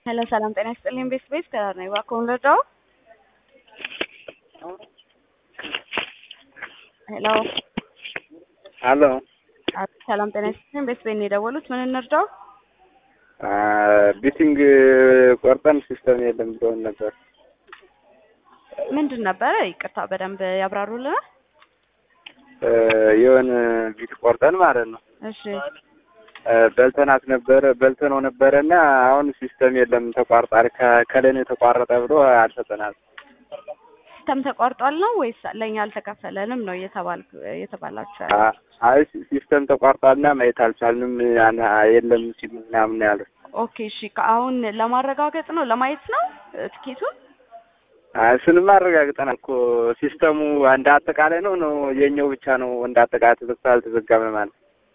ሄሎ ሰላም ጤና ይስጥልኝ። ቤት ቤት ከዳር ነኝ። እባክዎን ልርዳዎ? ሄሎ አሎ ሰላም ጤና ይስጥልኝ። ቤት ቤት ነው የደወሉት። ምን እንርዳው? ቢቲንግ ቆርጠን ሲስተም የለም ብለውን ነበር። ምንድን ነበረ? ይቅርታ በደንብ ያብራሩልናል። የሆነ ቢት ቆርጠን ማለት ነው እሺ በልተናት ነበረ በልተነው ነበረ እና አሁን ሲስተም የለም ተቋርጧል። ከ- ከላይ ነው የተቋረጠ ብሎ አልሰጠናል። ሲስተም ተቋርጧል ነው ወይስ ለእኛ አልተከፈለንም ነው እየተባል እየተባላችሁ ያለ? አ- አይ ሲስተም ተቋርጧልና ማየት አልቻልንም ያን- የለም ሲሉ ምናምን ያለ ኦኬ እሺ። አሁን ለማረጋገጥ ነው ለማየት ነው ትኬቱን? እሱንም አረጋግጠናል እኮ ሲስተሙ እንደ አጠቃላይ ነው ነው የኛው ብቻ ነው እንደ አጠቃላይ ተዘግቶ አልተዘጋም ማለት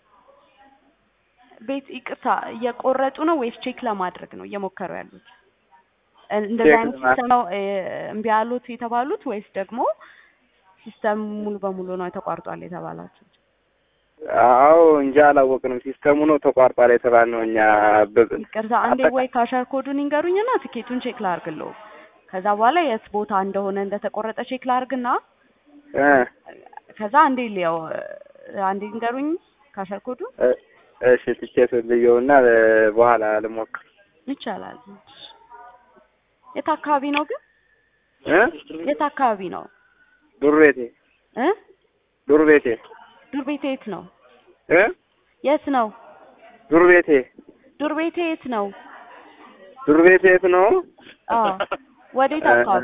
ቤት ይቅርታ እየቆረጡ ነው ወይስ ቼክ ለማድረግ ነው እየሞከሩ ያሉት? እንደዚህ ቼክ አይነት ለማ- ሲስተም ነው እ፣ እምቢ ያሉት የተባሉት ወይስ ደግሞ ሲስተም ሙሉ በሙሉ ነው ተቋርጧል የተባላችሁት? አዎ እንጂ አላወቅንም። ሲስተሙ ነው ተቋርጧል የተባልነው እኛ በ- ይቅርታ አንዴ አጠቃ- ወይ ካሸር ኮዱን ይንገሩኝና ትኬቱን ቼክ ላርግለው። ከዛ በኋላ የት ቦታ እንደሆነ እንደተቆረጠ ቼክ ላርግና እ ከዛ አንዴ ሊያው አንዴ ይንገሩኝ ካሸር ኮዱን እ- እሺ ትኬት ልየውና እ፣ በኋላ ልሞክር ይቻላል። የት አካባቢ ነው ግን? እ የት አካባቢ ነው ዱር ቤቴ እ ዱር ቤቴ ዱር ቤቴ የት ነው? እ የት ነው? ዱር ቤቴ ዱር ቤቴ የት ነው? ዱር ቤቴ የት ነው? አዎ ወዴት እ፣ አካባቢ